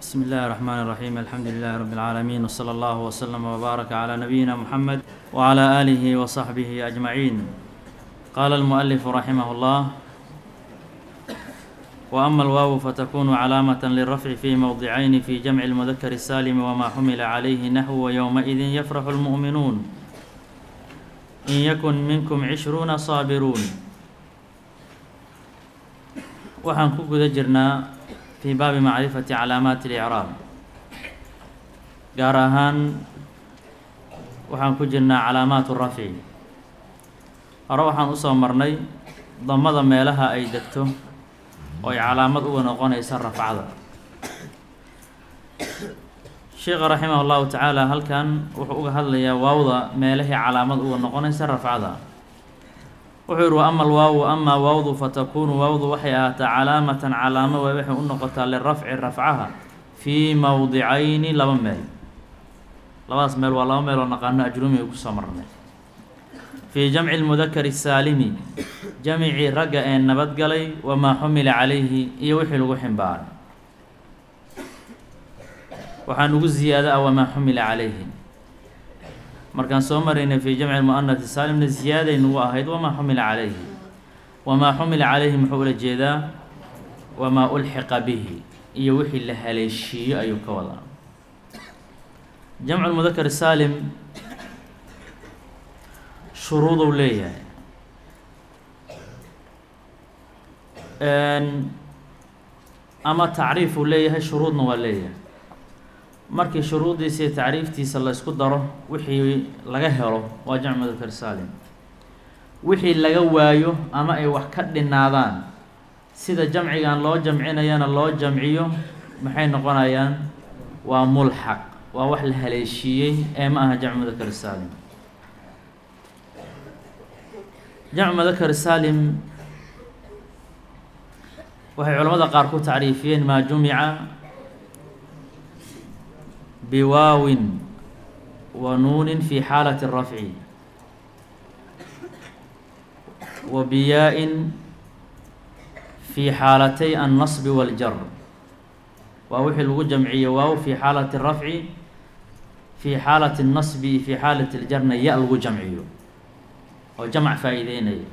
بسم الله الرحمن الرحيم الحمد لله رب العالمين وصلى الله وسلم وبارك على نبينا محمد وعلى آله وصحبه أجمعين قال المؤلف رحمه الله وأما الواو فتكون علامة للرفع في موضعين في جمع المذكر السالم وما حمل عليه نحو ويومئذ يفرح المؤمنون إن يكن منكم عشرون صابرون waxaan ku guda jirnaa fii baabi macrifati calaamaati اlicraab gaar ahaan waxaan ku jirnaa calaamaat rafci hore waxaan usoo marnay damada meelaha ay degto oo ay calaamad uga noqonaysa rafcada sheekha raximah اllahu tacaala halkan wuxuu uga hadlayaa waawda meelahii calaamad uga noqonaysa rafcada wuxuu yihi wa ama alwaawu amaa waawdu fatakuunu waawdu waxay ahaataa calaamatan calaamo way waxay u noqotaa lirafci rafcaha fii mowdicayni laba meel labadaas meel waa laba meel oo naqaano ajrumiga kusoo marnay fii jamci lmudakari saalimi jamicii ragga ee nabadgalay wamaa xumila calayhi iyo wixii lagu ximbaaray waxaan ugu ziyaada ah wamaa xumila calayhi markaan soo maraynay fii jamci lmu'anati saalimna ziyaaday nagu ahayd wamaa xumila calayhi wamaa xumila calayhi muxuu ula jeedaa wamaa ulxiqa bihi iyo wixii la haleeshiiyo ayuu ka wadaa jamcu lmudakar saalim shuruuduu leeyahay ama tacriifuu leeyahay shuruudna waa leeyahay markii shuruuddiisa iyo tacriiftiisa la ysku daro wixii laga helo waa jamcu mudakar saalim wixii laga waayo ama ay wax ka dhinaadaan sida jamcigan loo jamcinayana loo jamciyo maxay noqonayaan waa mulxaq waa wax la haleeshiiyey ee ma aha jamcu mudakar saalim jamcu mudakar saalim waxay culamada qaar ku tacriifiyeen maa jumica biwaawin wa nuunin fi xaalati rafci wa biyaa-in fi xaalatay annasbi waljar waa wixii lagu jamciyo waaw fi xaalati rafci fi xaalati اnnasbi fi xaalati ljarna ya lagu jamciyo oo jamc faa-iideynaya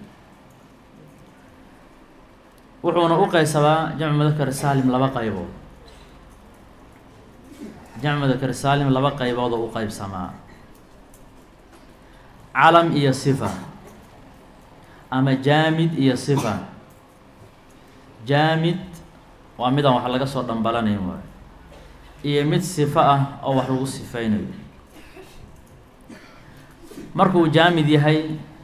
wuxuuna u qeysabaa jamcu mudakar saalim laba qaybood jamc mudakar saalim laba qaybood oo u qeybsamaa calam iyo sifa ama jaamid iyo sifa jaamid waa midaan wax laga soo dhambalanayn waayo iyo mid sifo ah oo wax lagu sifeynayo markuu jaamid yahay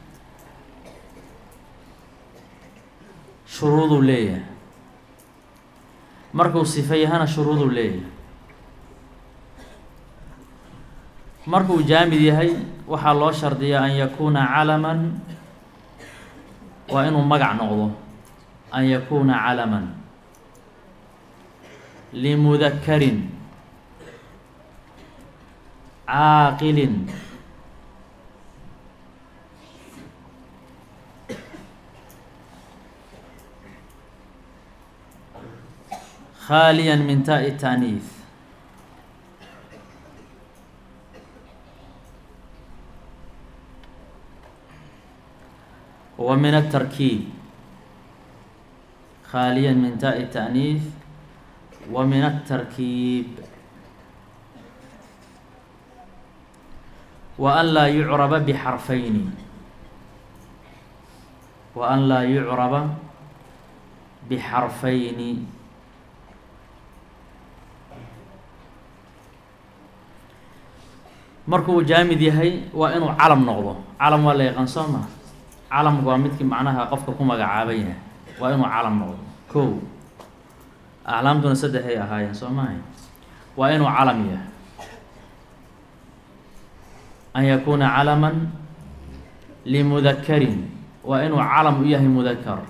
shuruuduu leeyahay markuu sifo yahana shuruuduu leeyahay markuu jaamid yahay waxaa loo shardiyaa an yakuuna calaman waa inuu magac noqdo an yakuuna calaman limudakarin caaqilin khaaliya min taai taaniif wa min atarkiib khaaliya min taai taaniif wa min atarkiib wa an laa yucraba bixarfayni wa an laa yucraba bixarfayni markuu jaamid yahay waa inuu calam noqdo calam waa la yaqaan soo maa calamka waa midkii macnaha qofka ku magacaaban yahay waa inuu calam noqdo kow aclaamtuna saddexay ahaayeen soo maahay waa inuu calam yahay an yakuuna calaman limudakarin waa inuu calam u yahay mudakar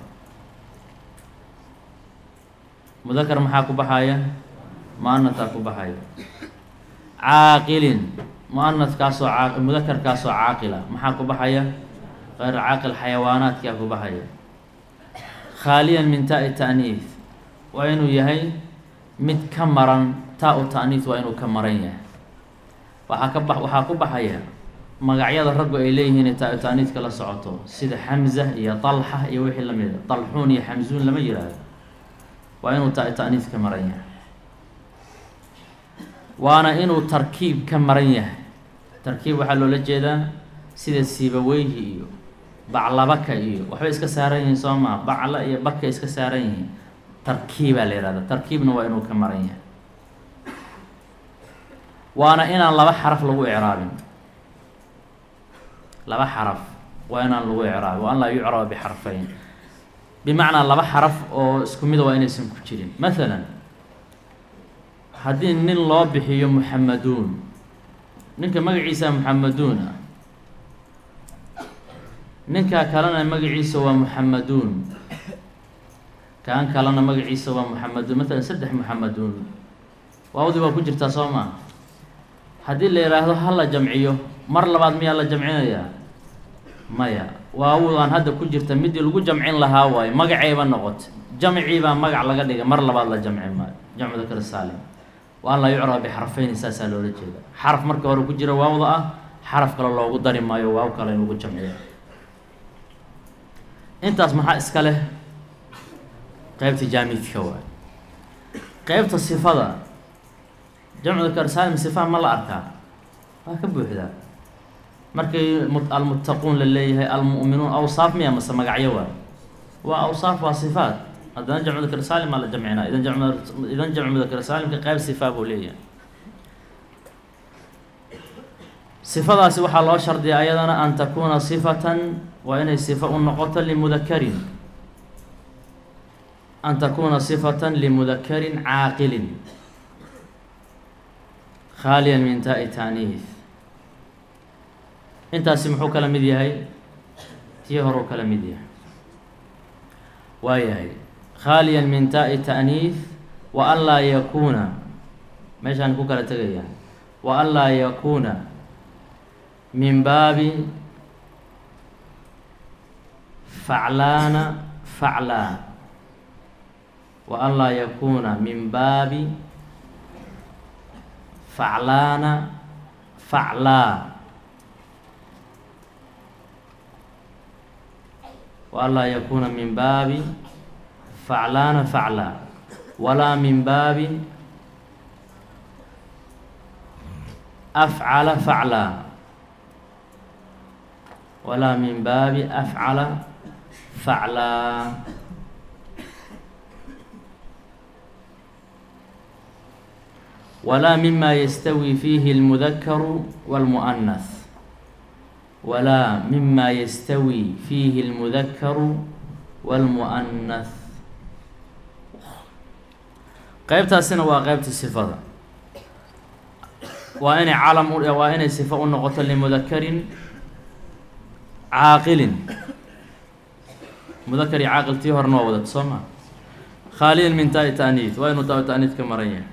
mudakar maxaa ku baxaya muanataa ku baxaya caaqilin muanadkaasoo caa mudakarkaasoo caaqila maxaa ku baxaya غeyr caaqil xayawaanaadkaa ku baxaya khaaliyan min taai ta'niif waa inuu yahay mid ka maran taa-u ta'niis waa inuu ka maran yahay waxaa ka ba waxaa ku baxaya magacyada raggu ay leeyihiin taa-u ta'niiska la socoto sida xamza iyo talxa iyo wixii la mida talxuun iyo xamsuun lama yihahdo waa inuu taa-u ta'niis ka maran yahay waana inuu tarkiib ka maran yahay tarkiib waxaa loola jeedaa sida siibaweyhi iyo baclabaka iyo waxbay iska saaran yihiin soo maa bacla iyo baka iska saaran yihiin tarkiibaa la yihahda tarkiibna waa inuu ka maran yahay waana inaan laba xaraf lagu icraabin laba xaraf waa inaan lagu icraabin wa an laa yucraba bixarfayn bimacnaa laba xaraf oo isku mida waa inaysan ku jirin mathalan haddii nin loo bixiyo muxamaduun ninka magaciisa muxamaduun ah ninka kalena magaciisa waa muxamaduun kaan kalena magaciisa waa muxamaduun matalan saddex muxamaduun waawdii waa ku jirtaa soo maa haddii la yidhaahdo ha la jamciyo mar labaad miyaa la jamcinayaa maya waawdaan hadda ku jirta midii lagu jamcin lahaa waayo magacayba noqota jamciibaa magac laga dhigay mar labaad la jamci maayo jamcu dakar saalim wa an laa yucraba bixarfeyni saasaa loola jeeda xaraf marka hore ku jira waawda ah xaraf kale loogu dari maayo waaw kale in lagu jamciyo intaas maxaa iska leh qeybta jaamidka waay qeybta sifada jamcu dakar saalim sifaha ma la arkaa waa ka buuxdaa markay almuttaquun la leeyahay almu'minuun awsaaf miya mase magacyo waay waa awsaaf waa sifaat haddana jamcu dakar saalim aa la jamcinaa idan jam idan jamcu dakar saalimka qeyb sifaa buu leeyahay sifadaasi waxaa loo shardiyaa ayadana an takuuna sifatan waa inay sifa u noqoto limudakarin an takuuna sifatan limudakarin caaqilin khaaliyan min taa-i taaniis intaasi muxuu kala mid yahay tii horuu kala mid yahay waayahay khaaliyan min taa-i ta'niis wa an laa yakuuna meeshaan ku kala tegaya wa an laa yakuuna min baabi faclaana faclaa wa an laa yakuuna min baabi faclaana faclaa wa an laa yakuuna min baabi faclaana faclaa walaa min baabi afcala faclaa walaa min baabi afcala faclaa walaa mima yastawi fiihi اlmudakaru wاlmuؤnas walaa mima yastawi fiihi اlmudakaru wاlmuؤnas qeybtaasina waa qeybta sifada waa inay calam u waa inay sifo u noqoto limudakarin caaqilin mudakar iyo caaqil tii horena waa wadata soo maa khaaliyan min taa-i ta'niid waa inuu taa-i ta'niid ka maran yahay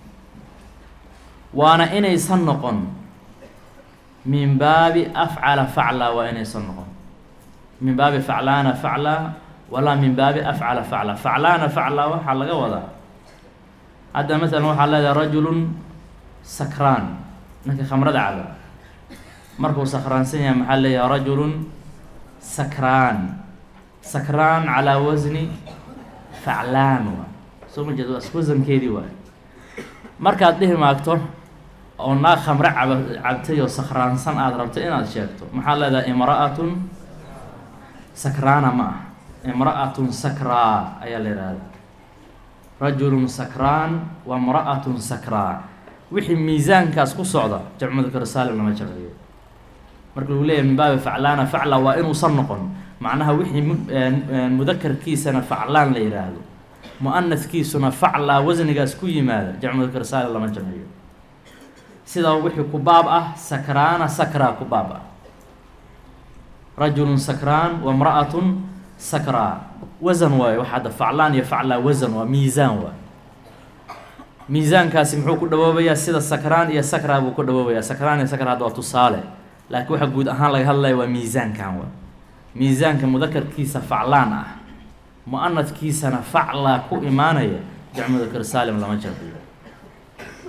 waana inaysan noqon min baabi afcala faclaa waa inaysan noqon min baabi faclaana faclaa walaa min baabi afcala faclaa faclaana faclaa waxaa laga wadaa hadda masalan waxaa leedahay rajulun sakraan ninka khamrada caba markuu sakraansan yahay maxaa leeyahay rajulun sakraan sakraan calaa wasni faclaan waa soo ma jeed wasankeedii waay markaad dhihi maagto oo naag khamre caba cabtay oo sakraansan aada rabto inaad sheegto maxaa leedahay imra'atun sakraana ma ah imra'atun sakraa ayaa la yidhahda rajulun sakraan wa imra'atun sakraa wixii miisaankaas ku socda jamcu mudakar saalim lama jamciyo marka lagu leeyahay min baabi faclaana facla waa inuusan noqon macnaha wixii mudakarkiisana faclaan la yidhaahdo mu-anaskiisuna faclaa wasnigaas ku yimaada jamcu mudakar saalim lama jamciyo sidaa wixii ku baab ah sakraana sakraa ku baab ah rajulun sakraan wa imra'atun sakraa wasan waayo waxa hadda faclaan iyo faclaa wasan waa miisaan waay miisaankaasi muxuu ku dhawoobayaa sida sakraan iyo sakraa buu ku dhawoobayaa sakraan iyo sakraa hadda waa tusaale laakiin waxa guud ahaan laga hadlaya waa miisaankan wa miisaanka mudakarkiisa faclaan ah mu-anadkiisana faclaa ku imaanaya jamcu mudakar saalim lama jamciyo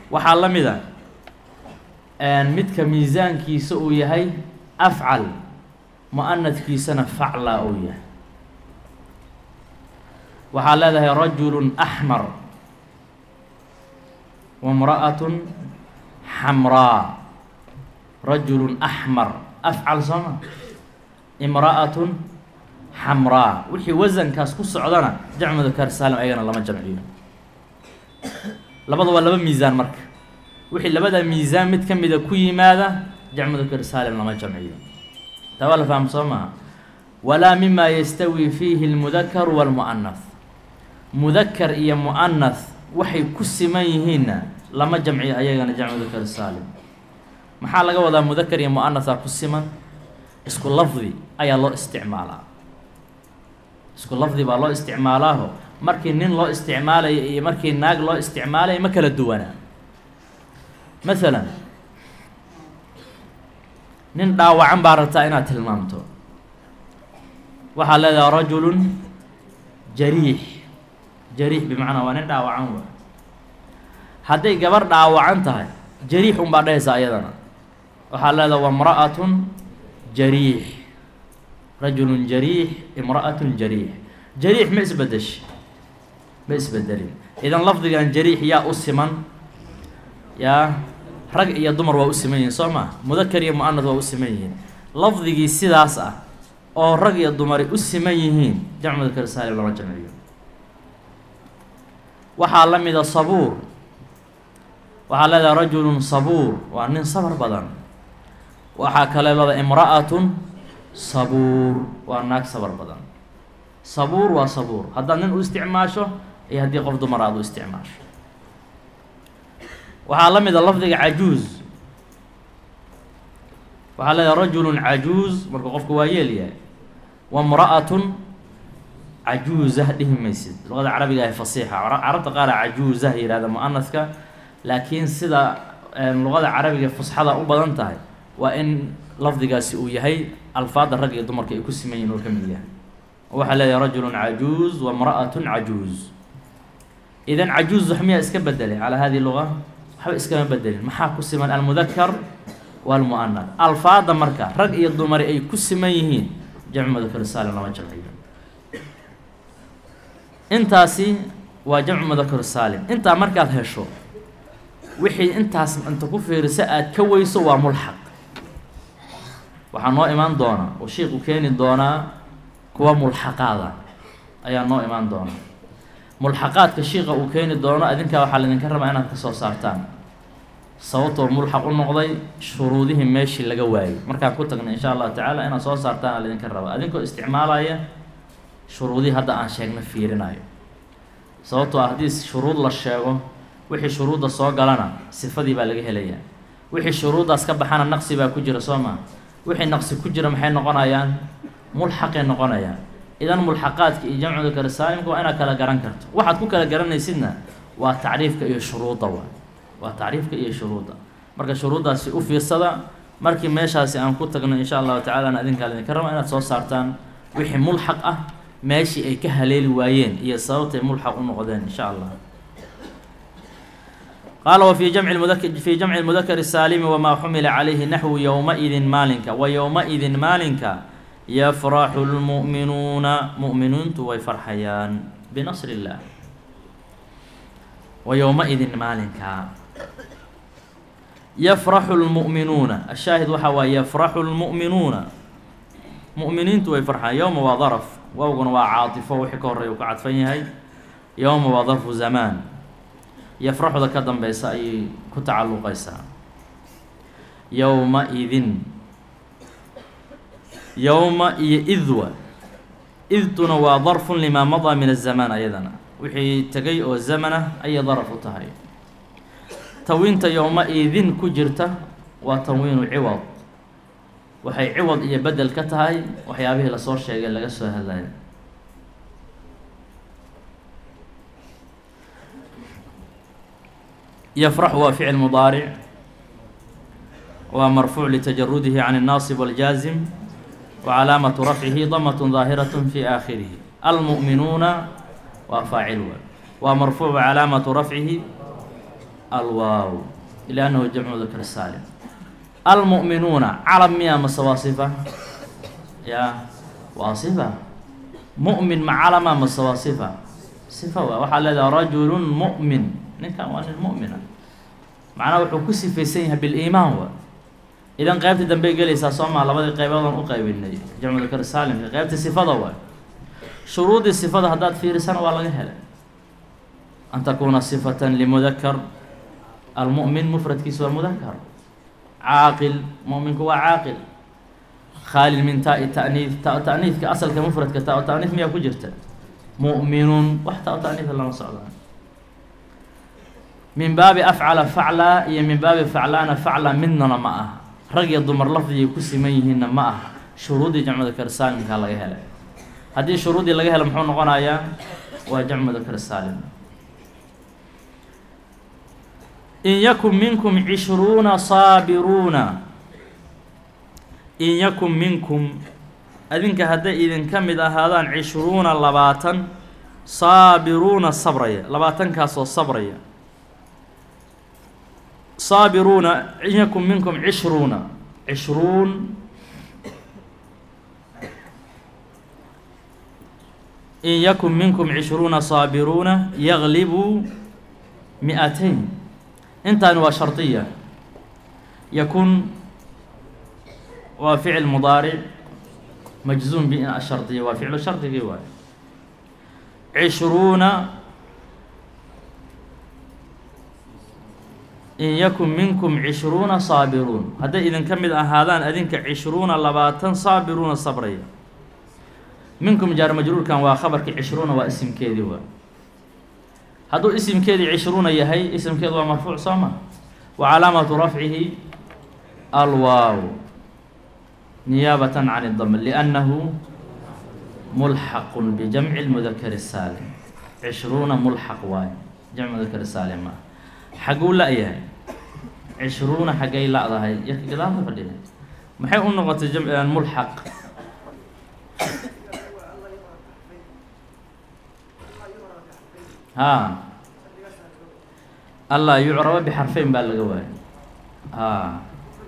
waxaa la mid a midka miisaankiisa uu yahay afcal mu-anadkiisana facla uu yahay waxaa leedahay rajulu axmar wamra'atun xamraa rajulu axmar afcal sooma imra'atun xamraa wixii wasankaas ku socdana jamcu dakar saalim ayagana lama jamciyo labada waa laba miisaan marka wixii labada miisaan mid ka mida ku yimaada jamcu dakar saalim lama jamciyo taa waa la faham soo maha walaa mima yastawi fiihi اlmudakaru wاlmu'anath mudakar iyo mu'anath waxay ku siman yihiinna lama jamciyo ayagana jamcu dakar saalim maxaa laga wadaa mudakar iyo mu'anathaa ku siman isku lafdi ayaa loo isticmaalaa isku lafdi baa loo isticmaalaaho markii nin loo isticmaalayo iyo markii naag loo isticmaalayo ma kala duwanaa masalan nin dhaawacan baa rabtaa inaad tilmaamto waxaad leedahay rajulun jariix jariix bimacnaa waa nin dhaawacan wa hadday gabar dhaawacan tahay jariix un baa dhahaysaa ayadana waxaad leedahay wamra'atun jariix rajulun jariix imra'atun jariix jariix ma isbedesh ma isbedelin idan lafdigan jariix yaa u siman yaa rag iyo dumar waa u siman yihiin soo maa mudakar iyo mu-anad waa u siman yihiin lafdigii sidaas ah oo rag iyo dumari u siman yihiin jamcu mudakar saalim lama jamciyo waxaa la mida sabuur waxaa leedahay rajulun sabuur waa nin sabar badan waxaa kale lada imra'atun sabuur waa naag sabar badan sabuur waa sabuur haddaad nin u isticmaasho iyo haddii qof dumar aad u isticmaasho waxaa la mida lafdiga cajuuz waxaa leedahay rajulun cajuuz marka qofku waa yeel yahay wamra'atun cajuuzah dhihi maysid luqada carabiga ah fasiixa carabta qaara cajuuzah yihahda mu-anadka laakiin sida luqada carabiga fusxada u badan tahay waa in lafdigaasi uu yahay alfaada rag iyo dumarka ay ku siman yihin oo ka mid yahay waxaa leedahay rajulun cajuuz wamra'atun cajuuz idan cajuuz wax miyaa iska bedelay calaa hadihi luga waxba iskama bedelin maxaa ku siman almudakar walmu'anad alfaada marka rag iyo dumari ay ku siman yihiin jamcu mudakar saalim lama jamciyo intaasi waa jamcu mudakar saalim intaa markaad hesho wixii intaas inta ku fiiriso aad ka weyso waa mulxaq waxaa noo imaan doona oo sheikhu keeni doonaa kuwa mulxaqaada ayaa noo imaan doona mulxaqaadka shiika uu keeni doono adinkaa waxaa laydinka rabaa inaad ka soo saartaan sababtoo mulxaq u noqday shuruudihii meeshii laga waayey markaan ku tagnay insha allahu tacaala inaad soo saartaan aa laydinka rabaa adinkoo isticmaalaya shuruudihii hadda aan sheegna fiirinayo sababtoo ah haddii shuruud la sheego wixii shuruudda soo galana sifadii baa laga helayaa wixii shuruuddaas ka baxana naqsi baa ku jira soo maa wixii naqsi ku jira maxay noqonayaan mulxaqay noqonayaan idan mulxaqaadka iyo jamcu dakar saalimka waa inaad kala garan karto waxaad ku kala garanaysidna waa tacriifka iyo shuruudda wa waa tacriifka iyo shuruudda marka shuruuddaasi u fiirsada markii meeshaasi aan ku tagno insha allahu tacala adinkaa idinka raba inaad soo saartaan wixii mulxaq ah meeshii ay ka haleeli waayeen iyo sababtay mulxaq u noqdeen insha allah qaala wa fii jamci mudak fii jamci mudakari saalimi wamaa xumila calayhi naxwu yowma-idin maalinka wa yowma-idin maalinka yafraxu lmu'minuuna mu'miniintu way farxayaan binasri illaah wa yowma-idin maalinka yafraxu lmu'minuuna ashaahid waxaa waaye yafraxu lmu'minuuna mu'miniintu way farxayaan yowma waa daraf wowguna waa caatifo wixii ka horreya uu ka cadfan yahay yowma waa darfu zamaan yafraxuda ka dambeysa ayay ku tacalluqaysaa yowma-idin yowma iyo idwa idtuna waa darfun limaa madaa min azamaan ayadana wixii tegay oo zamanah ayay daraf u tahay tawiinta yowma-idin ku jirta waa tanwiinu ciwad waxay ciwad iyo bedel ka tahay waxyaabihii lasoo sheegay laga soo hadlaya yfrax waa ficil mudaaric waa marfuuc litajarudihi can الnaasib wاljaazim wacalaamatu rafcihi damat daahiraة fi aakhirihi almu'minuuna waa faacil wa waa marfuuc wacalaamatu rafcihi alwaaw liannahu jamcu dakr saalim almu'minuuna calam miya mase waa sifa ya waa sifa mu'min ma calama mase waa sifa sifa waa waxaa leedaha rajulun mu'min ninkan waa nin mu'mina macnaha wuxuu ku sifaysan yahay biliimaan wa idan qeybta dambey gelaysaa soo maa labadii qeyboodaan u qaybinay jamcu dakr saalimka qeybta sifada waay shuruudii sifada haddaad fiirisana waa laga helay an takuuna sifatan limudakar almu'min mufradkiisa waa mudakar caaqil mu'minku waa caaqil khaalil min taa-i ta'niid ta- ta'niidka asalka mufradka taa- ta'niid miyaa ku jirta mu'minun wax taa- ta'niida lama socdaan min baabi afcala facla iyo min baabi faclaana facla midnana ma aha rag iyo dumar lafdigay ku siman yihiinna ma aha shuruuddii jamcu dakar saalimkaa laga helay haddii shuruuddii laga helo muxuu noqonayaa waa jamcu dakar saalim in yakun minkum cishruuna saabiruuna in yakun minkum adinka hadday idinka mid ahaadaan cishruuna labaatan saabiruuna sabraya labaatankaasoo sabraya saabiruuna in yakun minkum cishruuna cishruun in yakun minkum cishruuna saabiruuna yaglibu mi-atayn intaani waa shardiya yakun waa ficil mudaaric majzuum bi ashardiya waa ficlu shardigii waay cishruuna in yakun minkum cishruuna saabiruun hadday idinka mid ahaadaan adinka cishruuna labaatan saabiruuna sabraya minkum jaar majruurkan waa khabarkii cishruuna waa isimkeedii waa hadduu isimkeedii cishruuna yahay isimkeedu waa marfuuc soo ma wa calaamatu rafcihi alwaaw niyaabatan can اdam liannahu mulxaqun bijamci lmudakari saalim cishruuna mulxaq waaye jamc mudakari saalim ah xaguu la-yahay cishruuna xaggay la-dahay yarka gadaal ka fadhida maxay u noqotay jamc mulxaq haa allaa yucraba bixarfeyn baa laga waayay haa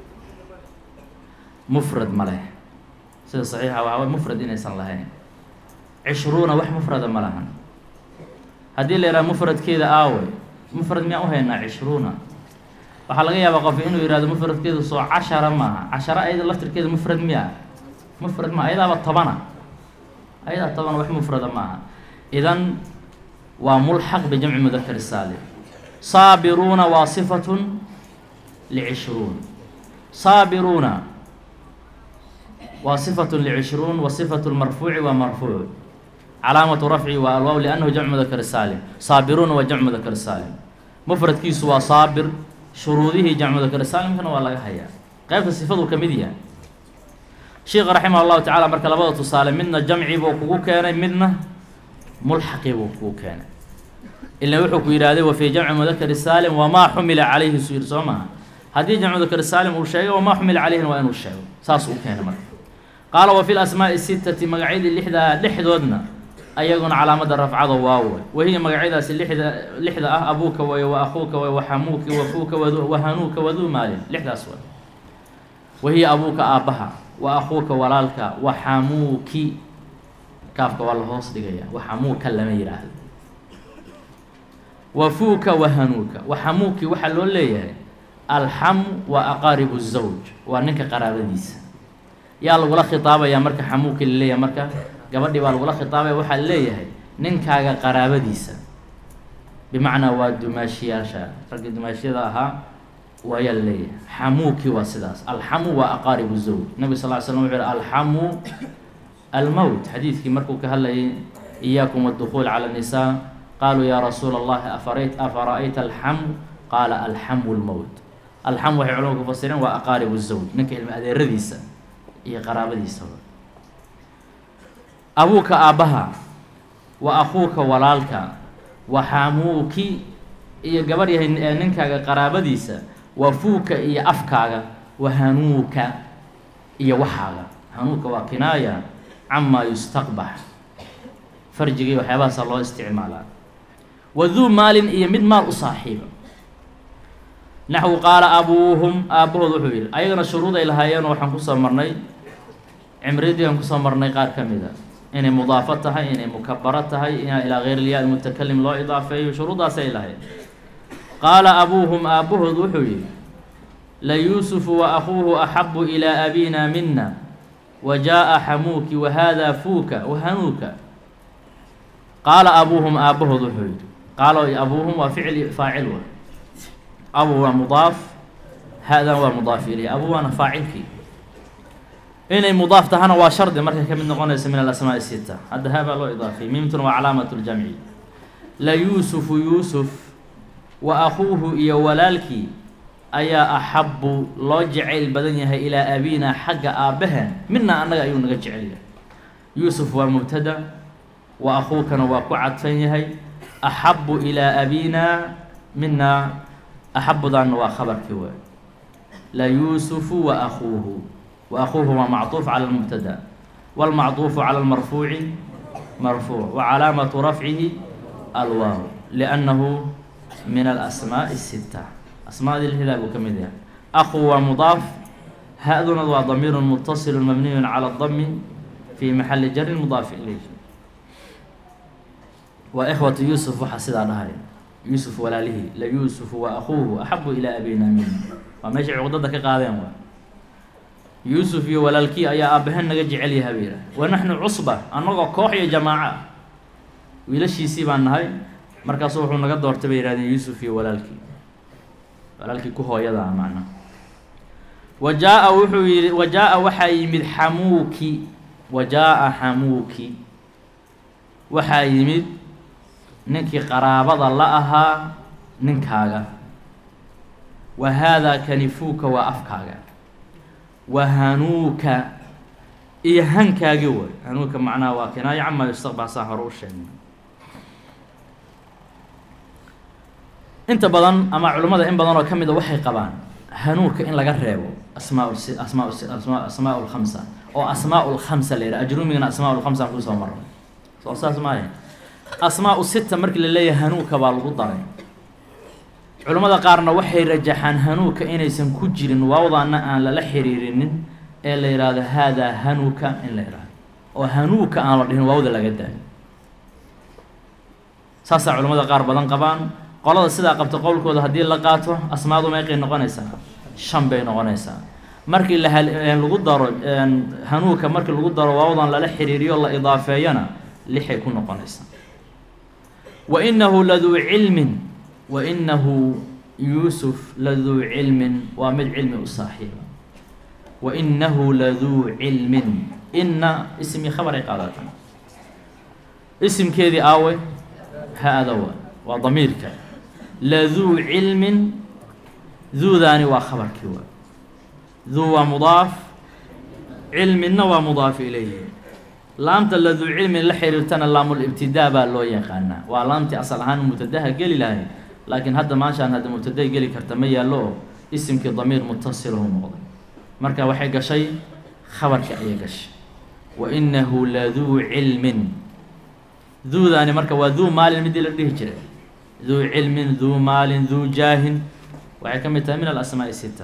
mufrad ma leh sida saxiixa waxaa way mufrad inaysan lahayn cishruuna wax mufrada ma lahan haddii la yidhaha mufradkeeda aawey mufrad miyaan uhaynaa cishruuna waxaa laga yaabaa qof inuu yihahdo mufradkeedu soo cashara maaha cashara ayada laftirkeeda mufrad miya mufrad maa ayadaaba tobana ayadaa toban wax mufrada maaha idan waa mulxaq bijamci mudakar saalim saabiruuna waa sifatun licishruun saabiruuna waa sifatun licishruun wa sifatu lmarfuuci waa marfuuc calaamatu rafci waa alwaaw liannahu jamcu mudakar saalim saabiruuna waa jamcu mudakar saalim mufradkiisu waa saabir shuruudihii jamcu mudakar saalimkana waa laga hayaa qeybta sifaduu ka mid yahay sheikha raximah llahu tacala marka labada tusaale midna jamci buu kugu keenay midna mulxaqi buu kugu keenay ila wuxuu ku yidhaahday wa fii jamci mudakari saalim wamaa xumila calayhi suu yidhi soo maaha haddii jamcu mudakari saalim uu sheegay wamaa xumila calayhin waa inuu sheego saas uu keenay marka qaala wa fi lasmaa'i sitati magacyadii lixdaa dhexdoodna ayaguna calaamada rafcada waawe wahiya magacyadaasi lixda lixda ah abuuka way wa akuuka way wa xamuuki wafuuka wadu wahanuuka waduu maalin lixdaas way wahiya abuuka aabbaha wa akuuka walaalka wa xamuuki kaafka waa la hoos dhigaya wa xamuuka lama yidhaahdo wafuuka wahanuuka wa xamuuki waxaa loo leeyahay alxamu waa aqaaribu zawj waa ninka qaraabadiisa yaa lagula khitaabayaa marka xamuuki laleeyahay marka gabadhii baa lagula khitaabaya waxaa leeyahay ninkaaga qaraabadiisa bimacnaa waa dumaashiyaasha raggii dumaashiyada ahaa waayaa laleeyahay xamuuki waa sidaas alxamu waa aqaaribu zawj nabig sal ly slam wuxuu yihi alxamu almowt xadiidkii markuu ka hadlayay iyaakum addukuul cala nisaa qaaluu yaa rasuula allahi afarayt afara'ayta alxamu qaala alxamu lmowt alxam waxay culamadu ku fasireen waa aqaaribu zawj ninka ilma adeeradiisa iyo qaraabadiisa abuuka aabbaha wa akuuka walaalka wa xamuuki iyo gabadh yahay ee ninkaaga qaraabadiisa wa fuuka iyo afkaaga wa hanuuka iyo waxaaga hanuuka waa kinaaya camaa yustaqbax farjigii waxyaabahaasa loo isticmaalaa waduu maalin iyo mid maal u saaxiiba naxwu qaala abuuhum aabbahood wuxuu yidhi ayagana shuruud ay lahaayeen waxaan kusoo marnay cimridii aan kusoo marnay qaar ka mid a inay mudaafo tahay inay mukabaro tahay in ilaa geyr ilyaa mutakalim loo idaafeeyo shuruuddaas ay lahayd qaala abuuhum aabbahood wuxuu yidhi la yuusufu wa akuuhu axabu ilaa abina mina wa jaa'a xamuuki wa haadaa fuuka wa hanuuka qaala abuuhum aabbahood wuxuu yidhi qaala abuuhum waa ficil faacil wa abu waa mudaaf ha-dan waa mudaaf ilay abu waana faacilkii inay mudaaf tahana waa shardi markay ka mid noqonaysa min alasmaa sita hadda ha baa loo idaafiyey miimtuna waa calaamat ljamci la yuusufu yuusuf wa akuuhu iyo walaalkii ayaa axabu loo jacayl badan yahay ilaa abina xagga aabbaheen mina annaga ayuu naga jecel yahay yuusuf waa mubtada wa akuukana waa ku cadfan yahay axabu ilaa abina mina axabudaanna waa khabarkii waay la yuusufu wa akuuhu wa akuuhu waa macطuuf calى اlmubtada wاlmacطuufu calى اlmarfuuci marfuuc wa calaamatu rafcihi alwaaw liannahu min alasmaaءi الsita asmaadii lhidaa buu ka mid yahay aku waa mudaaf ha-duna waa damiir mutaصil mabniy calى اdami fi maxali jari mudaaf ilayh waa ikhwatu yuusuf waxaa sidaa dhahay yuusuf walaalihii la yuusufu wa akuuhu axabu ilaa abina min waa meeshay cuqdada ka qaadeen waa yuusuf iyo walaalkii ayaa aabbahen naga jecel yaha bay yidhaah wa naxnu cusba annagoo koox iyo jamaaca wiilashiisii baan nahay markaasu wuxuu naga doortay bay yihahdeen yuusuf iyo walaalkii walaalkii ku hooyada ah macnaha wa jaa-a wuxuu yihi wa jaa-a waxaa yimid xamuuki wa jaa-a xamuuki waxaa yimid ninkii qaraabada la ahaa ninkaaga wa haadaa kanifuuka waa afkaaga wa hanuuka iyo hankaagi way hanuuka macnaha waa kinaayo camaa yustaqbal saa hore u sheegnay inta badan ama culimmada in badan oo ka mid a waxay qabaan hanuuka in laga reebo asmaa asmaa asma asmaa lkhamsa oo asmaa lkhamsa la yidhaha ajrumigana asmaa lkhamsa aan kusoo marnay soo saas maaha asmaa sita markii la leeyahay hanuuka baa lagu daray culimmada qaarna waxay rajaxaan hanuuka inaysan ku jirin waawdaana aan lala xiriirinin ee la yidhaahdo haadaa hanuuka in la yidhahdo oo hanuuka aan la dhihin waawda laga daayo saasaa culimmada qaar badan qabaan qolada sidaa qabta qowlkooda haddii la qaato asmaadu meeqay noqonaysaa shan bay noqonaysaa markii la lagu daro hanuuka markii lagu daro waawdan lala xiriiriyo la idaafeeyana lixay ku noqonaysaa wa inahu laduu cilmin wa inahu yuusuf laduu cilmin waa mid cilmi u saaxiiba wa inahu laduu cilmin inna ismi khabar ay qaadata isimkeedii aawe ha-ada wa waa damiirka laduu cilmin duudaani waa khabarkii waa duu waa mudaaf cilminna waa mudaaf ilayhi laamta laduu cilmin la xiriirtana laamulibtidaa baa loo yaqaanaa waa laamtii asal ahaan mubtadaha geli lahay laakiin hadda maashaan hadda mubtaday geli karta ma yaallo oo isimkii damiir mutasilahu noqday marka waxay gashay khabarka ayay gashay wa inahu laduu cilmin duudaani marka waa duu maalin midii la dhihi jiray duu cilmin duu maalin duu jaahin waxay ka mid tahay min alasmaa'i sita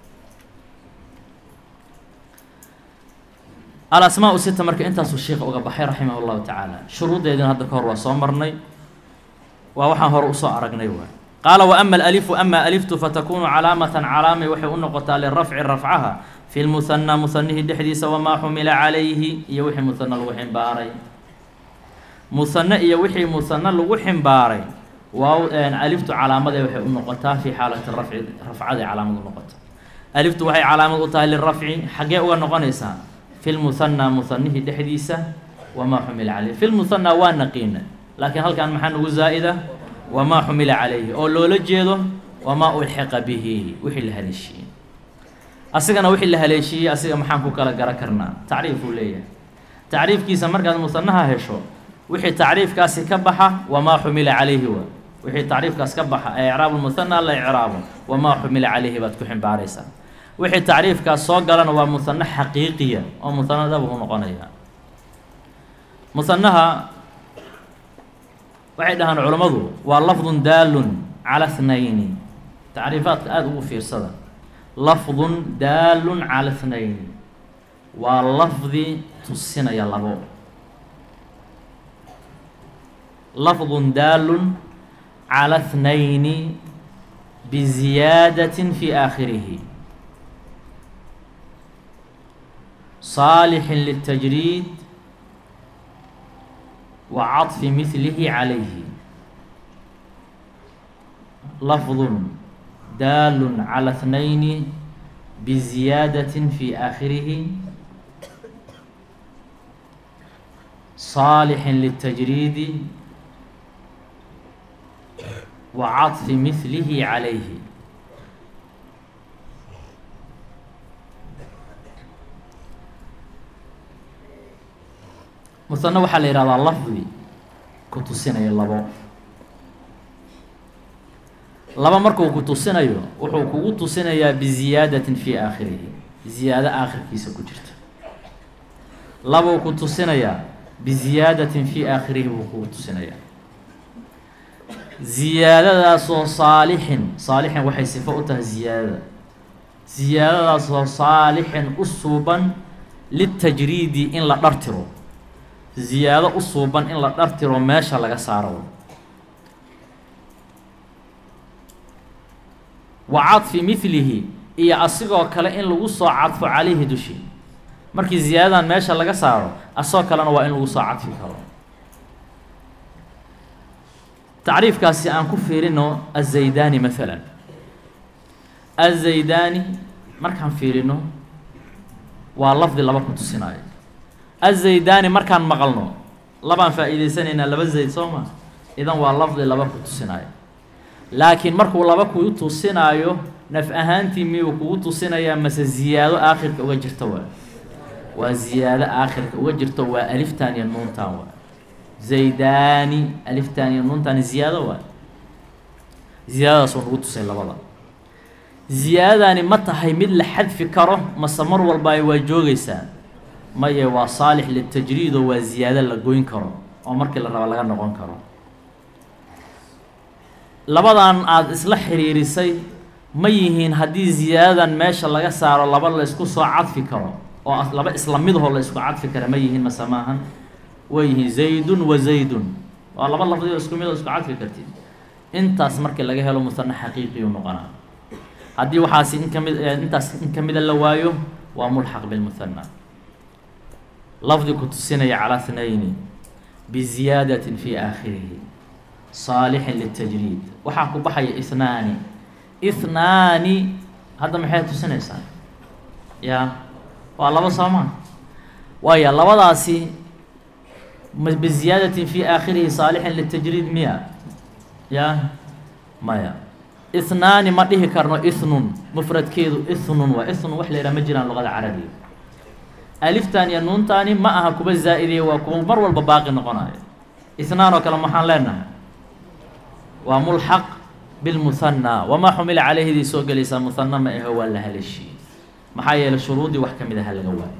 alasmaa sita marka intaasuu sheika uga baxay raximah llahu tacaala shuruuddeedina hadda ka hor waa soo marnay waa waxaan hore usoo aragnay waay qaala wa ama alalifu ama aliftu fatakunu calaamatan calaamay waxay u noqotaa lirafci rafcaha fi lmuhanaa muhanihii dhexdiisa wamaa xumila calayhi iyo wixii muhana lagu ximbaaray muhane iyo wixii muhane lagu ximbaaray waa aliftu calaamade waxay u noqotaa fi xaalati rafci rafcaday calaamad u noqota aliftu waxay calaamad u tahay lirafci xaggee uga noqonaysaa fi lmuhanaa muhanihii dhexdiisa wamaa xumila calayhi fi lmuhanaa waa naqiina laakiin halkan maxaa nagu zaa'ida wamaa xumila calayhi oo loola jeedo wamaa ulxiqa bihi wixii la haleeshiiyey asigana wixii la haleeshiiyey asiga maxaan ku kala gara karnaa tacriifuu leeyahay tacriifkiisa markaad musanaha hesho wixii tacriifkaasi ka baxa wamaa xumila calayhi wa wixii tacriifkaas ka baxa ee icraabu lmuhana la icraabo wamaa xumila calayhi baad ku ximbaaraysaa wixii tacriifkaas soo galana waa musano xaqiiqiya oo musano dhab u noqonaya musanaha waxay dhahaan culammadu waa lafdun daalun cala thnayni tacriifaadka aada ugu fiirsada lafdun daalun cala اثnayn waa lafdi tusinaya labo lafdun daalun cala اثnayni biziyaadaة fi aakhirihi صaalح للتجريد وعطف مثله عليه لفظ دال على اثنين بزيادة في آخره صالح للتجريد وعطف مثله عليه musano waxaa la yihahdaa lafdi ku tusinayo labo laba markuu ku tusinayo wuxuu kugu tusinayaa biziyaadatin fii aakhirihi ziyaado aakhirkiisa ku jirta labuu ku tusinayaa biziyaadatin fii aakhirihi buu kugu tusinayaa ziyaadadaasoo saalixin saalixin waxay sifo u tahay ziyaadada ziyaadadaasoo saalixin u suuban litajriidi in la dhartiro ziyaado u suuban in la dhartiro meesha laga saaro wa cadfi midlihi iyo asigoo kale in lagu soo cadfo calayhi dushi markii ziyaadadan meesha laga saaro asagoo kalena waa in lagu soo cadfi karo tacriifkaasi aan ku fiirino azaydani maalan azaydani markaan fiirino waa lafdi laba ku tusinaayo azaydani markaan maqalno labaan faa'iidaysanaynaa laba zayd soo ma idan waa lafdi laba ku tusinaayo laakiin markuu laba kuu tusinaayo naf ahaantii miyuu kugu tusinayaa mase ziyaado aakhirka uga jirta waa waa ziyaado aakhirka uga jirto waa aliftan iyo nuuntan waa zaydani aliftan iyo nuuntan ziyaado waa ziyaadadaasuu nagu tusay labada ziyaadadani ma tahay mid la xadfi karo mase mar walba waa joogaysaa maye waa saalix litajriid oo waa ziyaado la goyn karo oo markii la rabo laga noqon karo labadan aada isla xiriirisay ma yihiin haddii ziyaadadan meesha laga saaro laba la isku soo cadfi karo oo laba isla midhoo la isku cadfi kara ma yihiin mase maahan way yihiin zaydun wa zaydun waa laba lafdi oo isku mid oo isku cadfi kartid intaas markii laga helo musana xaqiiqiyu noqonaa haddii waxaasi in kamid intaas in kamida la waayo waa mulxaq bilmuhana lafdi ku tusinaya calaa thnayni biziyaadatin fi aakhirihi saalixin litajriid waxaa ku baxaya ihnaani ihnaani hadda maxay tusinaysaa ya waa laba sooma waaya labadaasi biziyaadatin fi aakhirihi saalixin litajriid miya ya maya ihnaani ma dhihi karno ithnun mufradkeedu ithnun waa ithnun wax la yidhaha ma jiraan luqada carabiga aliftan iyo nuuntaani ma aha kuba zaa-idiya waa kuwa mar walba baaqi noqonayo ithnaan oo kale maxaan leenahay waa mulxaq bilmuhanna wamaa xumila calayhidii soo gelaysaa muhanna ma aho waa la haleeshiyey maxaa yeelay shuruudii wax ka mid aha laga waayo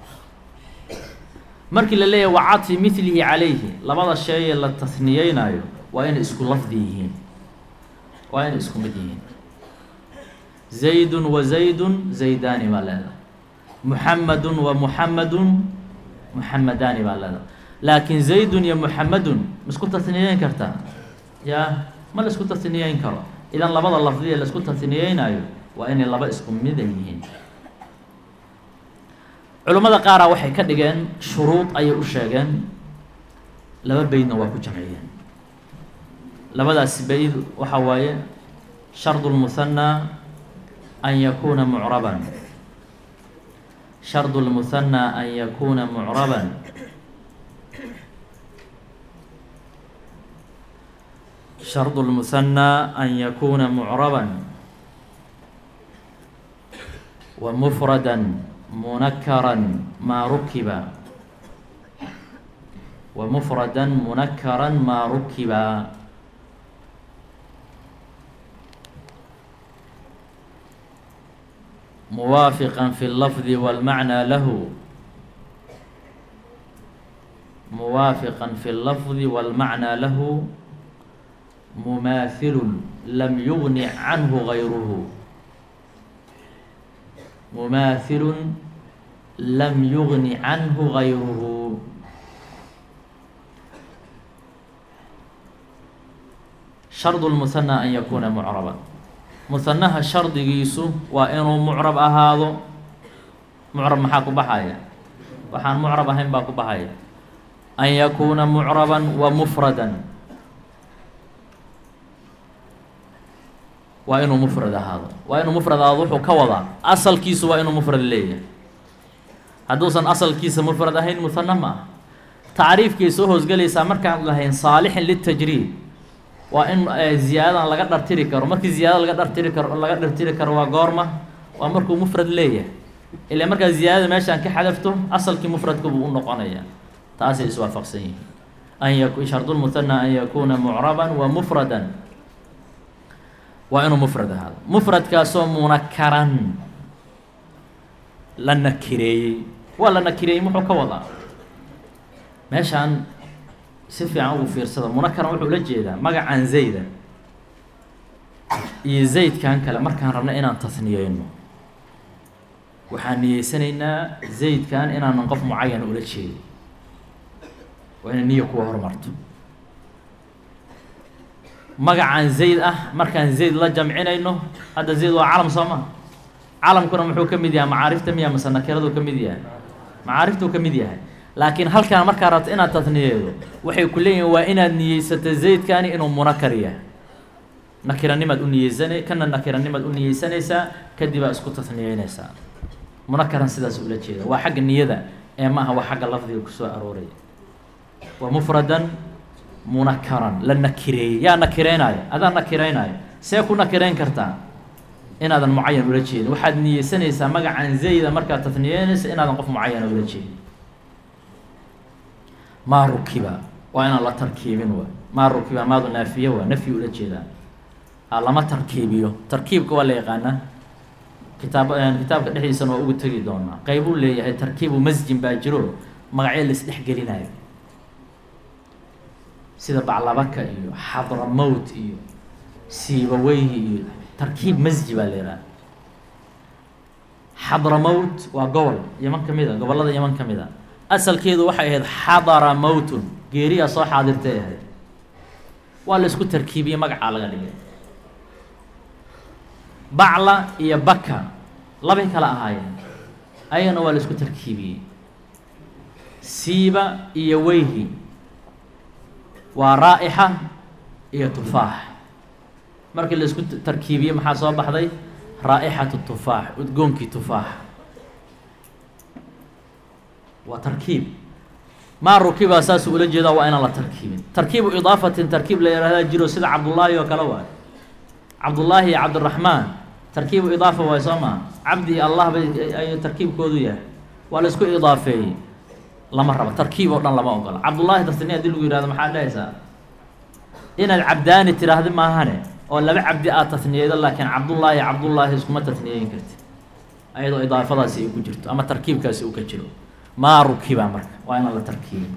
markii la leeyahay wa cadfi milihi calayhi labada sheeye la tasniyeynayo waa inay isku lafdi yihiin waa inay isku mid yihiin zaydun wa zaydun zaydaani baa leedahay muxamadun wa muxamadun muxamadaani baa leedahay laakiin zaydun iyo muxamadun ma isku tasniyeyn kartaa ya ma la isku tasniyeyn karo idan labada lafdiya la isku tasniyeynayo waa inay laba isku mida yihiin culimmada qaara waxay ka dhigeen shuruud ayay u sheegeen laba beydna waa ku jamciyeen labadaasi beyd waxa waaye shardu lmuhanaa an yakuuna mucraban shardu lmuhanaa an yakuuna mucraban shardu lmuhanaa an yakuuna mucraban wa mufrada munakaran maa rukiba wa mufrada munakaran maa rukiba muwaafiqa fi اlafdi wاlmacnaa lahu muwaafiqa fi اllafdi wاlmacnaa lahu mumaathilun lam yugni canhu gayruhu mumaathilun lam yugni canhu gayruhu shardu lmuhanaa an yakuuna mucraban muhanaha shardigiisu waa inuu mucrab ahaado mucrab maxaa ku baxaya waxaan mucrab ahayn baa ku baxaya an yakuuna mucraban wa mufradan waa inuu mufrad ahaado waa inuu mufrad ahaado wuxuu ka wadaa asalkiisu waa inuu mufrad leeyahay hadduusan asalkiisa mufrad ahayn muhana ma ah tacriifkay soo hoosgelaysaa markaan lahayn saalixin litajriid waa in ziyaadadan laga dhartiri karo markii ziyaadada laga dhartiri karo laga dhartiri karo waa goorma waa markuu mufrad leeyahay ilaa markaa ziyaadada meeshaan ka xadafto asalkii mufradka buu u noqonaya taasay iswaafaqsan yihiin an yak shardulmuhana an yakuuna mucraban wa mufradan waa inuu mufrad ahaado mufradkaasoo munakaran la nakireeyey waa la nakireeyey muxuu ka wadaa meeshaan si fiican ugu fiirsada munakaran wuxuu la jeedaa magacan zayda iyo zaydkan kale markaan rabna inaan tasniyeyno waxaan niyeysanaynaa zaydkan inaanan qof mucayan ula jeedin waa inay niya kuwa hormarto magacan zayd ah markaan zayd la jamcinayno hadda zayd waa calam soo ma calamkuna muxuu ka mid yahay macaarifta miya mase nakiradu ka mid yahay macaariftuu ka mid yahay laakiin halkaan markaa rabto inaad tasniyeedo waxay ku leeyihin waa inaad niyeysata zaydkani inuu munakar yahay nakiranimaad u niyeysana kana nakiranimaad u niyeysanaysaa kadib aa isku tasniyeynaysaa munakaran sidaas ula jeeda waa xagga niyada ee ma aha waa xagga lafdiga kusoo arooraya waa mufradan munakaran la nakireeyey yaa nakireynayo adaa nakireynayo see ku nakireyn kartaa inaadan mucayan ula jeedin waxaad niyeysanaysaa magacan zayda markaad tasniyeynaysa inaadan qof mucayana ula jeedin maa rukiba waa inaan la tarkiibin wa maa rukiba maadu naafiye waa nafyi ula jeedaa a lama tarkiibiyo tarkiibka waa la yaqaanaa kitaab kitaabka dhexdiisana waa ugu tegi doonaa qeybuu leeyahay tarkiibu masjin baa jiro magacyo laisdhexgelinayo sida baclabaka iyo xadramowt iyo siibaweyhi iyo tarkiib masji baa la yidhaha xadramowt waa gobol yaman ka mid a gobollada yaman ka mid a asalkeedu waxay ahayd xadara mowtun geeriyaa soo xaadirtay ahayd waa la isku tarkiibiyey magacaa laga dhigay bacla iyo baka labay kala ahaayeen ayagana waa la isku tarkiibiyey siiba iyo weyhi waa raa'ixa iyo tufaax markii la isku tarkiibiyey maxaa soo baxday raa'ixatu tufaax udgoonkii tufaax waa tarkiib maa rukiba saasuu ula jeedaa waa inaan la tarkiibin tarkiibu idaafatin tarkiib la yihahdaa jiro sida cabdullaahi oo kale waay cabdullaahi iyo cabdiraxmaan tarkiibu idaafa waay soo maa cabdi iyo allah bay ayuu tarkiibkoodu yahay waa la isku idaafeeyey lama rabo tarkiib oo dhan lama ogola cabdullaahi dartini haddii lagu yihahdo maxaad dhahaysaa inaad cabdaani tiraahdi maahane oo laba cabdi aad tasniyeydo laakiin cabdullaahi cabdullaahi iskuma tasniyeyn karti ayadoo idaafadaasi ay ku jirto ama tarkiibkaasi uu ka jiro maa rukiba marka waa inaan la tarkiibin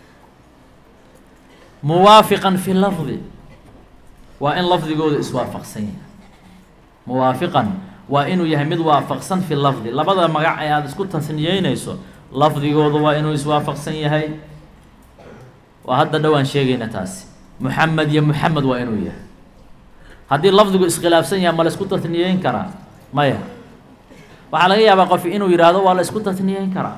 muwaafiqan fi lafdi waa in lafdigooda iswaafaqsan yahay muwaafiqan waa inuu yahay mid waafaqsan fi lafdi labada magac ee aada isku tasniyeynayso lafdigooda waa inuu iswaafaqsan yahay waa hadda dhowaan sheegayna taasi muxamed iyo muxamed waa inuu yahay haddii lafdigu iskhilaafsan yahay ma la isku tasniyeyn karaa maya waxaa laga yaabaa qof inuu yidhaahdo waa la isku tasniyeyn karaa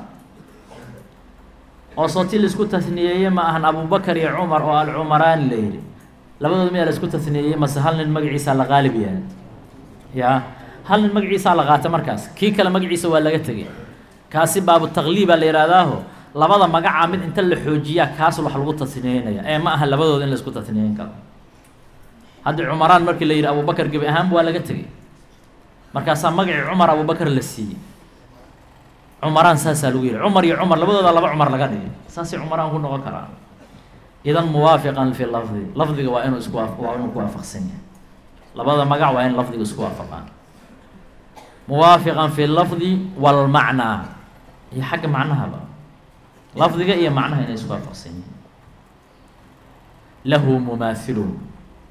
oo sooti la isku tasniyeeye ma ahan abubakar iyo cumar oo alcumaraani la yidhi labadooda miyaa la isku tasniyeeyey mase hal nin magaciisaa la qaalib yahay ya hal nin magaciisaa la qaata markaas kii kale magaciisa waa laga tegay kaasi baabu taqliibaa la yidhahdaaho labada magacaa mid inta la xoojiyaa kaas wax lagu tasniyeynaya ee ma aha labadooda in la isku tasniyeyn karo haddii cumaraan markii la yidhi abubakar gebi ahaanba waa laga tegay markaasaa magacii cumar abubakar la siiyey cumaraan saasaa lagu yihi cumar iyo cumar labadooda laba cumar laga dhigay saasay cumaraan ku noqon karaa idan muwaafiqan fi lafdi lafdiga waa inuu isku waa inuu ku waafaqsan yahay labada magac waa in lafdiga isku waafaqaan muwaafiqan fi lafdi walmacnaa iyo xagga macnahaba lafdiga iyo macnaha inay isku waafaqsan yihiin lahu mumaathilun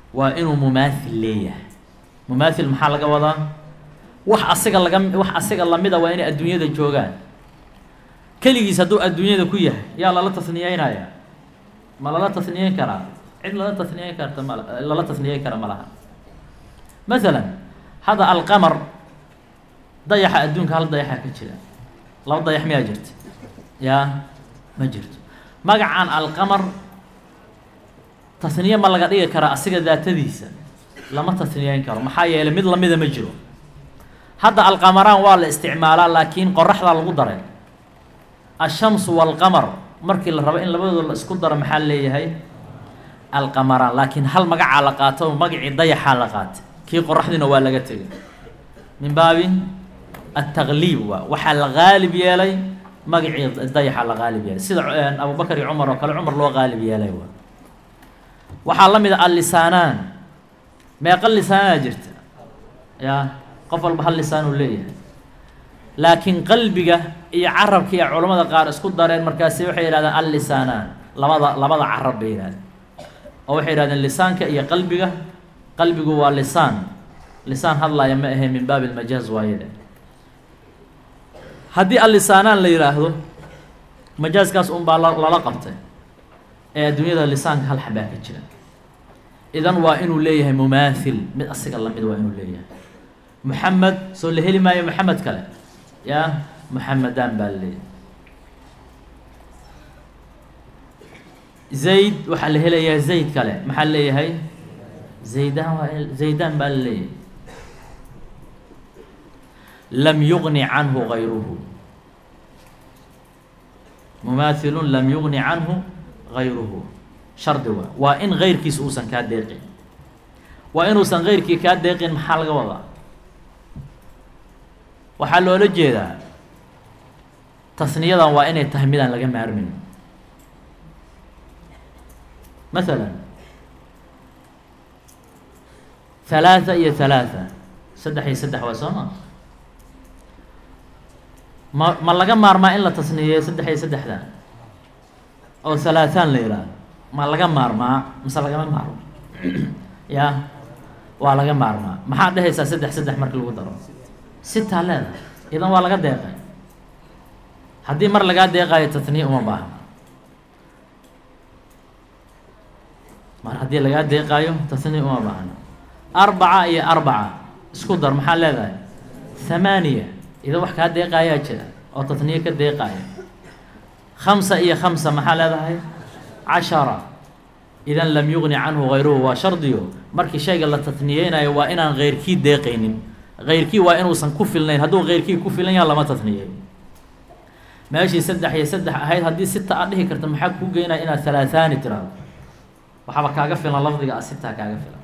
waa inuu mumaathil leeyahay mumaathil maxaa laga wadaa wax asiga laga wax asiga lamida waa inay adduunyada joogaan keligiis hadduu adduunyada ku yahay yaa lala tasniyeynaya ma lala tasniyeyn karaa cid lala tasniyeyn karta ma lala tasniyeyn kara ma laha masalan hadda alqamar dayaxa adduunka hal dayaxa ka jira laba dayax miyaa jirta yaa ma jirto magacan alqamar tasniye ma laga dhigi karaa asiga daatadiisa lama tasniyeyn karo maxaa yeelay mid lamida ma jiro hadda alqamaraan waa la isticmaalaa laakiin qoraxdaa lagu daray ashamsu walqamar markii la rabo in labadooda la isku daro maxaa leeyahay alqamaraan laakiin hal magacaa la qaato magacii dayaxaa la qaatay kii qoraxdiina waa laga tegay min baabi ataqliib waa waxaa la qaalib yeelay magacii dayaxa la qaalib yeelay sida abubakar iyo cumar oo kale cumar loo qaalib yeelay waa waxaa la mid a allisaanaan meeqa lisaanaa jirta yaa qof walba hal lisaan uu leeyahay laakiin qalbiga iyo carabka iyo culamada qaar isku dareen markaasi waxay yidhahdeen allisaanaan labada labada carab bay yidhahdeen oo waxay yidhahdeen lisaanka iyo qalbiga qalbigu waa lisaan lisaan hadlaaya ma ahe min baabi lmajaaz waayade haddii allisaanaan la yidhaahdo majaaskaas unbaa lala qabtay ee adduunyada lisaanka hal xabaa ka jira idan waa inuu leeyahay mumaathil mid asiga lamid waa inuu leeyahay moxamed soo la heli maayo moxamed kale yaa moxamedaan baa la leeyahay zayd waxaa la helayaa zayd kale maxaa la leeyahay zaydaan waa zaydaan baa la leeyahay lam yugni canhu gayruhu mumaathilun lam yugni canhu gayruhu shardi waa waa in gayrkiis uusan kaa deeqin waa inuusan gayrkii kaa deeqin maxaa laga wadaa waxaa loola jeedaa tasniyadan waa inay tahay midaan laga maarmin masalan halaatha iyo halaatha saddex iyo saddex waa soo ma ma ma laga maarmaa in la tasniyeeyo saddex iyo saddexda oo halaathaan la yidhaahdo ma laga maarmaa mise lagama maarmo ya waa laga maarmaa maxaad dhehaysaa saddex saddex marki lagu daro sitaa leedahay idan waa laga deeqay haddii mar lagaa deeqaayo tatniye uma baahna mar haddii lagaa deeqaayo tatniye uma baahna arbaca iyo arbaca isku dar maxaa leedahay thamaaniya idan wax kaa deeqaayaa jira oo tatniye ka deeqaaya khamsa iyo khamsa maxaa leedahay cashara idan lam yugni canhu gayruhu waa shardiyo markii shayga la tatniyeynayo waa inaan keyrkii deeqaynin keyrkii waa inuusan ku filnayn hadduu keyrkii ku filan yaha lama tatniyeeyo meeshii saddex iyo saddex ahayd haddii sita aad dhihi karta maxaa kuu geynaya inaad halaathaani tiraahdo waxaaba kaaga filan lafdiga a sitaa kaaga filan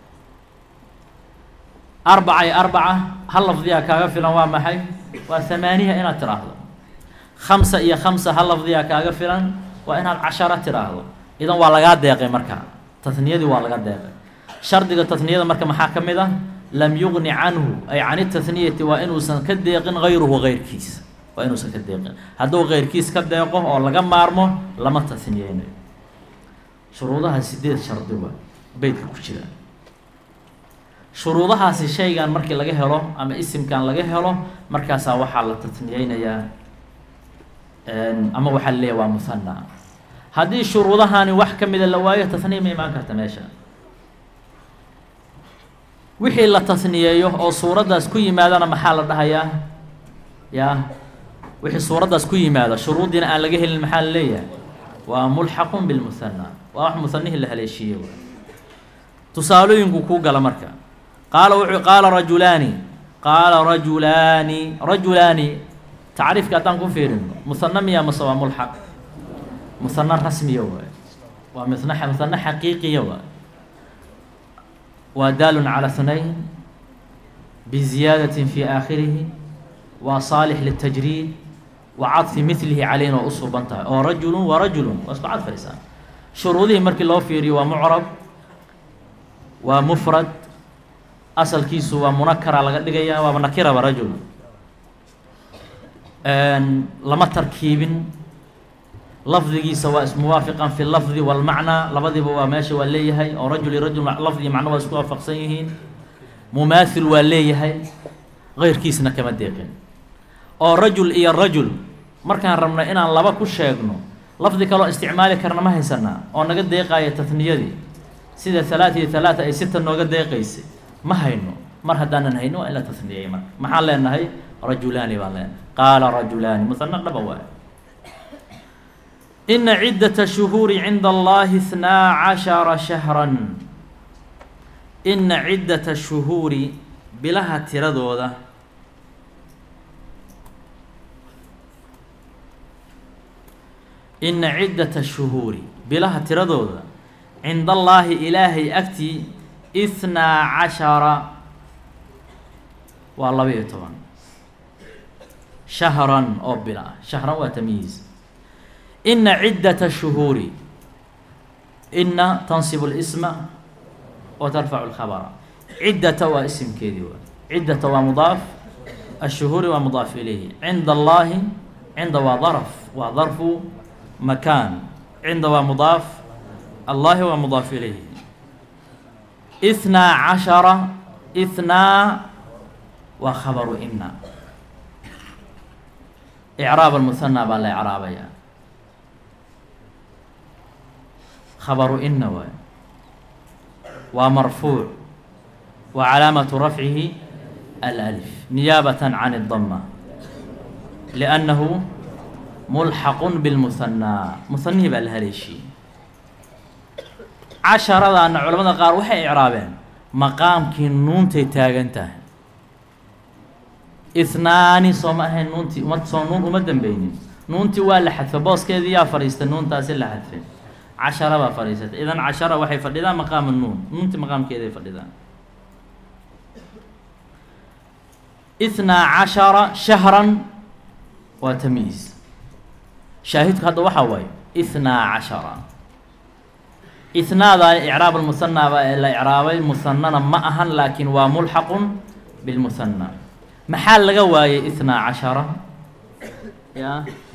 arbaca iyo arbaca hal lafdiyaa kaaga filan waa maxay waa hamaaniya inaad tiraahdo khamsa iyo khamsa hal lafdiyaa kaaga filan waa inaad cashara tiraahdo idan waa lagaa deeqay marka taniyadii waa laga deeqay shardiga taniyada marka maxaa ka mid ah lam yugni canhu ay can itaniyati waa inuusan ka deeqin gayruhu gayrkiis waa inuusan ka deeqin hadduu gayrkiis ka deeqo oo laga maarmo lama taniyeynayo shuruudaha sideed shardi waa beytka ku jira shuruudahaasi shaygan markii laga helo ama isimkan laga helo markaasaa waxaa la taniyeynayaa ama waxaa laleeyahy waa muhana haddii shuruudahani wax ka mida la waayo tasniya ma imaan karta meesha wixii la tasniyeeyo oo suuraddaas ku yimaadana maxaa la dhahayaa ya wixii suuraddaas ku yimaado shuruuddiina aan laga helin maxaa la leeyahay waa mulxaqun bilmuhana waa wax muhanihii la haleeshiiye tusaalooyinku kuu gala marka qaala wuxuu qaala rajulaani qaala rajulaani rajulaani tacriifka haddaan ku fiirino muhana miya mase waa mulxaq muhana rasmiya waay waa mn muhana xaqiiqiya waay waa daalun calى hnayn biziyaadaة fi aakhirihi waa saalix liلtajriid wa cadfi milihi calayna waa u suuban tahay oo rajulu wa rajulu waa isku cadfaysaa shuruudihii markii loo fiiriyo waa mucrab waa mufrad asalkiisu waa munakara laga dhigaya waaba nakiraba rajul lama tarkiibin lafdigiisa waa ismuwaafiqan fi lafdi walmacnaa labadiiba waa meesha waa leeyahay oo rajul iyo rajul lafdi iyo macno waa isku waafaqsan yihiin mumaathil waa leeyahay keyrkiisna kama deeqin oo rajul iyo rajul markaan rabno inaan laba ku sheegno lafdi kaloo isticmaali karna ma haysanaa oo naga deeqaaya tatniyadii sida halaat iyo halaata ay sita nooga deeqaysay ma hayno mar haddaanan hayno waa in la tasniyey marka maxaan leenahay rajulaani baan leenahay qaala rajulaani musana dhaba waay ina ciddata shuhuuri cinda allahi ithnaa cashara shahran ina ciddata shuhuuri bilaha tiradooda ina ciddata shuhuuri bilaha tiradooda cinda allaahi ilaahay agtii ithnaa cashara waa laba iyo toban shahran oo bila ah shahran waa tamyiiz ina ciddata shuhuuri ina tansibu lisma wa tarfacu lkhabara ciddata waa isimkeedii waa ciddata waa mudaaf ashuhuuri waa mudaaf ilayhi cinda allaahi cinda waa darf waa darfu makaan cinda waa mudaaf allahi waa mudaaf ilayhi ithnaa cashara ithnaa waa khabaru ina icraab almuhanaa baa la icraabaya khabaru ina waay waa marfuuc wa calaamatu rafcihi alأlif niyaabatan can الdama liأnnahu mulxaqu bilmuhanaa muhanihii baa la haleeshiyey casharadaana culamada qaar waxay icraabeen maqaamkii nuuntay taagan tahay ihnaani soo ma ahayn nuuntii uma soo nuun uma dambeynin nuuntii waa la xadfa booskeedii yaa fadhiista nuuntaasi la xadfay cashara baa fadhiisatay idan cashara waxay fadhidaan maqaama nuun nuuntii maqaamkeeday fadhidaan ithnaa cashara shahran waa tamyiiz shaahidku hadda waxaa waaye ithnaa cashara ihnaada icraab almuhanaa baa ee la icraabay muhanana ma ahan laakiin waa mulxaqun bilmuhanaa maxaa laga waayey ithnaa cashara ya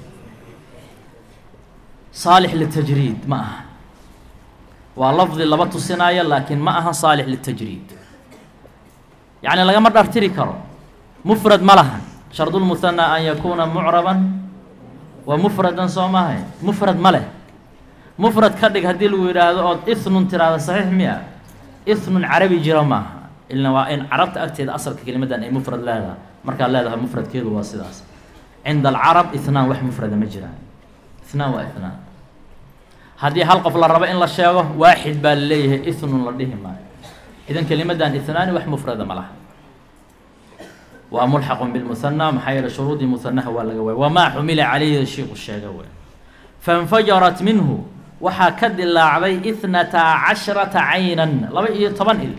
saalix litajriid ma aha waa lafdi laba tusinaayo laakiin ma ahan saalix litajriid yacni lagama dhartiri karo mufrad ma lahan shardulmuhanaa an yakuuna mucraban wa mufradan soo maahay mufrad ma leh mufrad ka dhig haddii lagu yidhaahdo ood ithnun tiraahdo saxiix miya ithnun carabi jiro maaha ilna waa in carabta agteeda asalka kelimadan ay mufrad leedahay markaad leedahay mufradkeedu waa sidaas cinda alcarab ithnaan wax mufrada ma jiraan ithnaan waa ithnaan haddii hal qof la rabo in la sheego waaxid baa la leeyahay ithnun la dhihi maayo idan kelimadan ithnaani wax mufrada ma laha waa mulxaqun bilmuhanaa maxaa yeele shuruudii muhanaha waa laga waaya wamaa xumila calayhi shiiku sheega wey fainfajarat minhu waxaa ka dilaacday ithnata cashrata caynan laba iyo toban il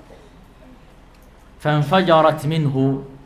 fainfajarat minhu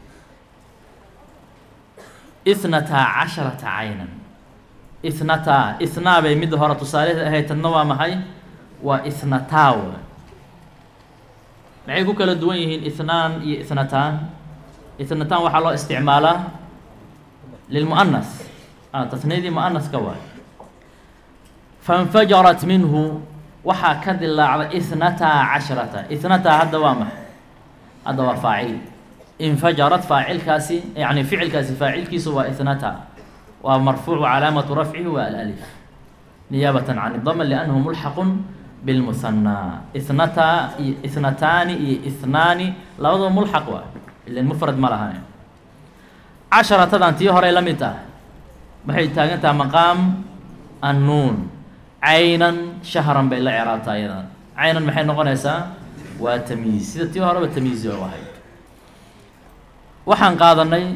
ithnata casharata caynan ithnata ithnaa bay midda hore tusaaleheed ahayd tadna waa maxay waa ithnataa w maxay ku kala duwan yihiin ithnaan iyo ithnataan itnataan waxaa loo isticmaalaa lilmu'anas tasniyadii mu'anaska waay fainfajarat minhu waxaa ka dilaacday ihnataa cashrata ihnataa hadda waa maxay hadda waa faacil infajarat faacilkaasi yani ficilkaasi faacilkiisu waa ihnata waa marfuuc calaamatu rafcihi waa alalif niyaabatan can idama liannahu mulxaqun bilmuhanaa ihnataa iyo ihnataani iyo ihnaani labadaba mulxaq waa ilan mufrad ma lahan casharatadan tii horey la mid ah waxay taagan tahay maqaam annuun caynan shahran bay la ciraabtaa iyadan caynan maxay noqonaysaa waa tamyiiz sida tii horeba tamyiizi oo ahayd waxaan qaadanay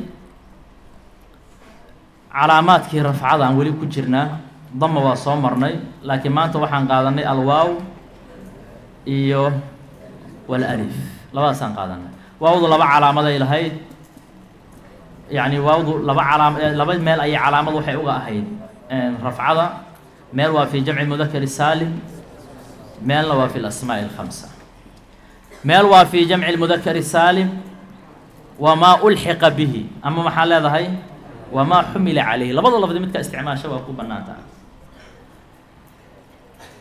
calaamaadkii rafcada aan weli ku jirnaa dama waa soo marnay laakiin maanta waxaan qaadanay alwaaw iyo walalif labadaasaan qaadanay waawdu laba calaamaday lahayd yacni waawdu laba calaam laba meel ayay calaamad waxay uga ahayd rafcada meel waa fi jamci mudakari saalim meelna waa fi lasmaaءi اlkhamsa meel waa fi jamci mudakari saalim wamaa ulxiqa bihi ama maxaa leedahay wamaa xumila calayhi labada lafdi midka isticmaasha waa ku banaan taha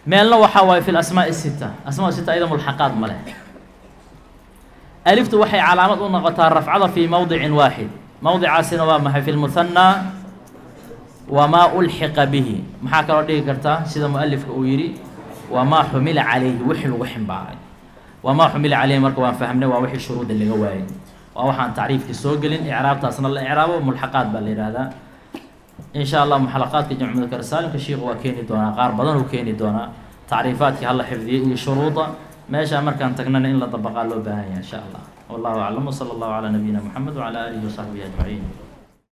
meelna waxaa waaye fi lasmaaءi sita asmaa sita ayada mulxaqaad ma leh aliftu waxay calaamad u noqotaa rafcada fii mowdicin waaxid mowdicaasina waa maxay fi lmuhanaa wamaa ulxiqa bihi maxaa kaloo dhigi kartaa sida mualifka uu yidhi wamaa xumila calayhi wixii lagu ximbaaray wamaa xumila calayhi marka waan fahmnay waa wixii shuruuda laga waayay waa waxaan tacriifkii soo gelin icraabtaasna la icraabo mulxaqaad baa la yihahdaa in sha allah muxalaqaadka jamcu mudakar saalimka shiiku waa keeni doonaa qaar badan uu keeni doonaa tacriifaadkii hala xifdiyay iyo shuruuda meeshaa markaan tagnana in la dabaqaa loo baahan yahay in sha allah wallahu aclam wsala allahu calaa nabiyina moxamed wcala aalihi wasaxbihi ajmaciin